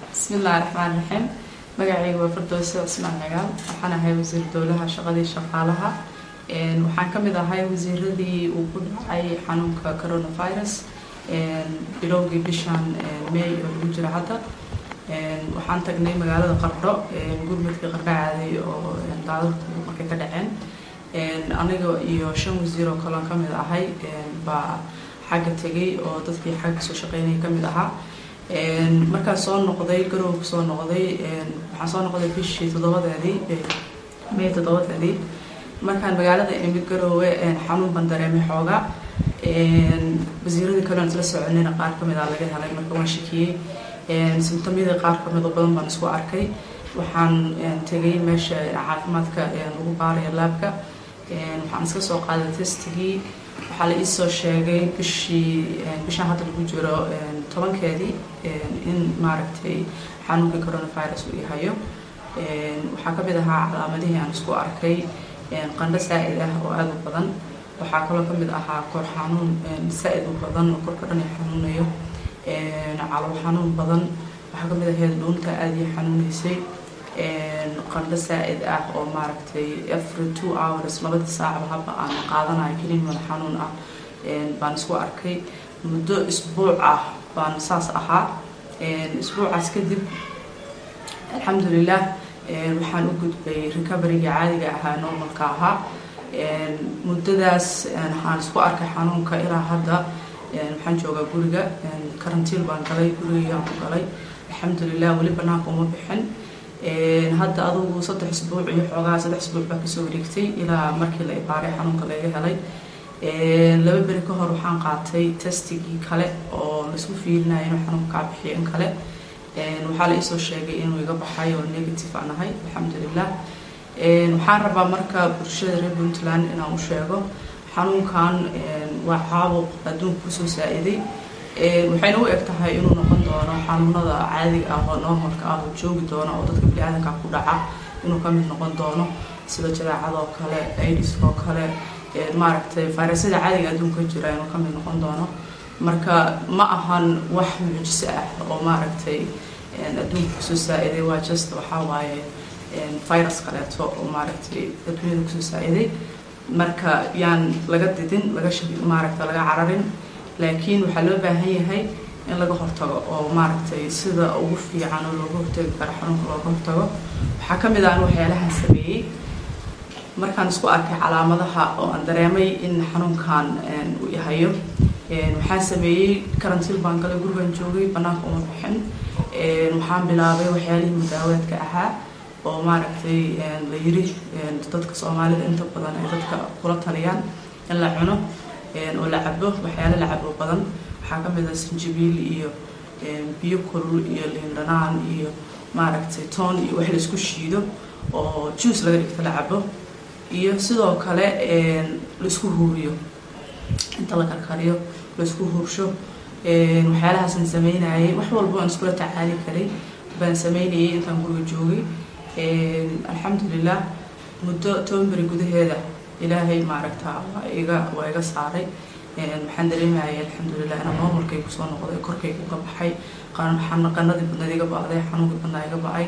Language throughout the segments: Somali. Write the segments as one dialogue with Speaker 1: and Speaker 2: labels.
Speaker 1: bismillahi raxmaan raxiim magacayga waa firdowse cismaan cigaal waxaan ahay wasiir dowlaha shaqadii shaqaalaha waxaan kamid ahay wasiiradii uu ku dhacay xanuunka coronavirus bilowgii bishan may oo lagu jiro hadda waxaan tagnay magaalada qardho gurmadkii qardho caaday oo daadadku markay ka dhaceen aniga iyo shan wasiir oo kaleon kamid ahay baa xagga tegay oo dadkii xagga soo shaqeynaya kamid ahaa markaan soo noqday garowga soo noqday waxaan soo noqday bishii toddobadeedii may toddobadeedii markaan magaalada imid garoowe xanuun baan dareemay xooga wasiiradii kaleon isla soconayna qaar kamid a laga helay marka waan shakiyey simtomyadii qaar kamid oo badan baan isku arkay waxaan tegay meesha caafimaadka lagu baaraya laabka waxaan iska soo qaaday testigii waxaa la iisoo sheegay bishii bishaan hadda lagu jiro tobankeedii in maaragtay xanuunkii coronavirus uu yahayo waxaa kamid ahaa calaamadihii aan isku arkay qandho saa-id ah oo aada u badan waxaa kaloo kamid ahaa kor xanuun saa-id u badan oo korka dhan ay xanuunayo calow xanuun badan waxaa kamid ahayd dhuunta aada ii xanuuneysay qandho saa-id ah oo maaragtay every two hours labadii saacba haba aan qaadanayo kelin mada xanuun ah baan isku arkay muddo isbuuc ah baan saas ahaa isbuucaas kadib alxamdulilah waxaan u gudbay recoveryga caadiga ahaa normalka ahaa muddadaas waxaan isku arkay xanuunka ilaa hadda waxaan joogaa guriga karantiil baan galay gurigayaan ku galay alxamdulilah weli banaanka uma bixin hadda adugu saddex isbuuc iyo xoogaa saddex isbuuc baa kasoo wareegtay ilaa markii la ibaaray xanuunka laga helay laba beri ka hor waxaan qaatay testigii kale oo laisku fiilinaya inuu xanuunka kaa bixiyo in kale waxaa la iisoo sheegay inuu iga baxay oo negative aan ahay alxamdulilah waxaan rabaa marka bulshada reer puntland inaan u sheego xanuunkan waa caabuq adduunka kusoo saa-iday waxayna u eg tahay inuu noqon doono xanuunada caadiga ah oo normalka ah oo joogi doono oo dadka bini-aadanka ku dhaca inuu kamid noqon doono sida jadaacadoo kale aidiskoo kale maaragtay fayrasyada caadiga adduunka jira inuu kamid noqon doono marka ma ahan wax mucjiso ah oo maaragtay adduunka kusoo saa-iday waa just waxaa waaye virus kaleeto oo maaragtay adduunyada kusoo saa-iday marka yaan laga didin laga sh maaragta laga cararin laakiin waxaa loo baahan yahay in laga hortago oo maaragtay sida ugu fiican oo looga hortagi karo xanuunka looga hortago waxaa kamid ah an waxyaalahan sameeyey markaan isku arkay calaamadaha oo aan dareemay in xanuunkan uu yahayo waxaan sameeyey karantiil baan galay gurigan joogay banaanka uma bixin waxaan bilaabay waxyaalihii mudaawaadka ahaa oo maaragtay la yiri dadka soomaalida inta badan ay dadka kula taliyaan in la cuno oo la cabo waxyaalo la cabo badan waxaa kamid ah sinjibiil iyo biyo kulul iyo liindhanaan iyo maaragtay toon iyo wax laisku shiido oo juice laga dhigto la cabo iyo sidoo kale laisku huuriyo inta la karkariyo laisku huursho waxyaalahaasaan sameynayay wax walbo aan iskula tacaali karay baan sameynayay intaan guriga joogay alxamdulilah muddo toban beri gudaheeda ilaahay maaragta waa iga waa iga saaray waxaan dareemayay alxamdulilah inaan normalkay kusoo noqday korkayga uga baxay qanadii badnayd iga ba-day xanuunkii badnaa iga ba-ay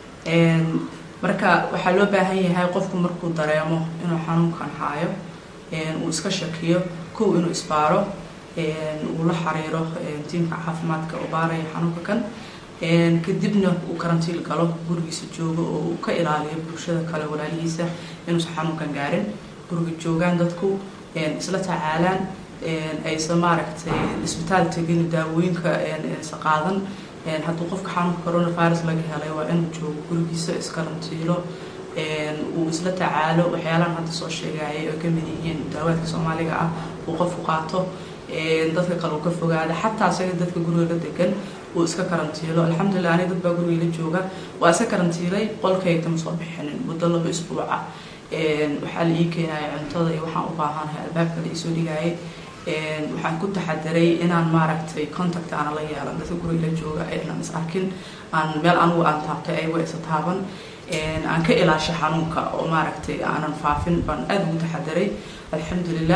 Speaker 1: marka waxaa loo baahan yahay qofku markuu dareemo inuu xanuunkan haayo uu iska shakiyo kow inuu isbaaro uu la xariiro tiimka caafimaadka oo baaraya xanuunka kan kadibna uu karantiil galo gurigiisa joogo oo uu ka ilaaliyo bulshada kale walaalihiisa inuusan xanuunkan gaarin guriga joogaan dadku isla tacaalaan aysan maaragtay isbitaal tegin daawooyinka sa qaadan hadduu qofka xanuunka coronavirus laga helay waa inuu joogo gurigiisa iskarantiilo uu isla tacaalo waxyaalahan hadda soo sheegayay oo kamid yihiin daawaadka soomaaliga ah uu qofku qaato dadka kale uu ka fogaada xataa isaga dadka guriga la degan uu iska karantiilo alxamdulilah ani dad baa guriga la jooga waa iska karantiilay qolkayga kama soo bixinin muddo laba isbuuc ah waxaa la ii keenaya cuntada iyo waxaan u baahanahay albaabka la iisoo dhigayay waxaan ku taxadiray inaan maaragtay contact aana la yeelan dadka guriga la jooga inaan is arkin aan meel anigu aan taabtay aywa isa taaban aan ka ilaashay xanuunka oo maaragtay aanan faafin baan aada ugu taxadiray alxamdulilah